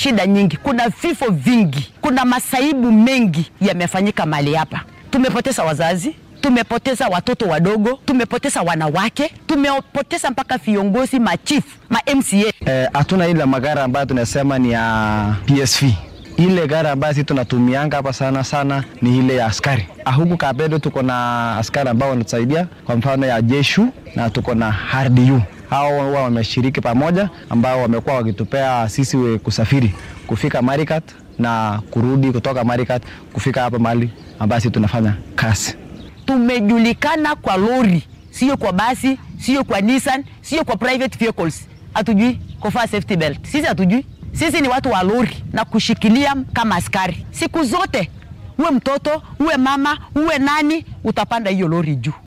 shida nyingi, kuna vifo vingi, kuna masaibu mengi yamefanyika mahali hapa. Tumepoteza wazazi, tumepoteza watoto wadogo, tumepoteza wanawake, tumepoteza mpaka viongozi machifu ma MCA. Hatuna eh, ile magari ambayo tunasema ni ya PSV. Ile gari ambayo sisi tunatumianga hapa sana sana ni ile ya askari. Huku Kapedo tuko na askari ambao wanatusaidia, kwa mfano ya jeshu na tuko na RDU hao huwa wameshiriki pamoja, ambao wamekuwa wakitupea sisi we kusafiri kufika Marikat na kurudi kutoka Marikat kufika hapa mahali ambayo sisi tunafanya kazi. Tumejulikana kwa lori, sio kwa basi, sio kwa Nissan, sio kwa private vehicles. Hatujui kuvaa safety belt, sisi hatujui. Sisi ni watu wa lori na kushikilia kama askari siku zote. Uwe mtoto uwe mama uwe nani, utapanda hiyo lori juu.